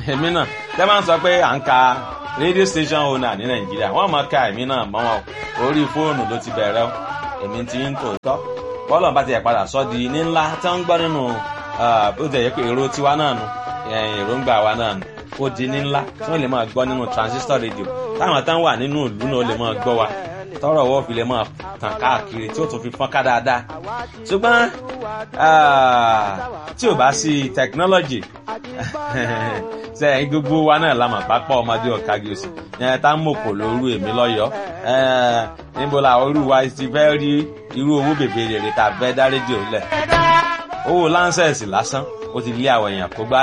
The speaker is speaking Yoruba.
èmi náà tẹ́ máa ń sọ pé à ń ka radio station owner ní nàìjíríà wọ́n máa ka èmi náà mọ́ wọn orí fóònù ló ti bẹ̀rẹ̀ o èmi ti ń tòótọ́ bọ́ọ̀lù bá ti yẹ padà sọ́ di ní ńlá tí wọ́n ń gbọ́ nínú bó ti yẹ pé èrò tiwa náà nu èròǹgbà wa náà nu ó di ní ńlá tí wọ́n lè máa gbọ́ nínú transistor radio táwọn táwọn wà nínú ìlú náà lè máa gbọ́ wa tọrọ ọwọ́ fi lè máa tàn káàkiri tí ó tún fi fọ́n ká dáadáa ṣùgbọ́n tí ò bá sí technology ṣe gbogbo wa náà la mọ̀ pápá ọmọdé ọ̀kági òsì yẹn tá ń mòkò lóru èmi lọ́yọ̀ọ́ níbo la orú wa ti fẹ́ rí irú owó bèbè rèrè tá a fẹ́ dá rédíò lẹ̀ owó láńsẹ̀sì lásán ó ti lé àwọn èèyàn kó gbá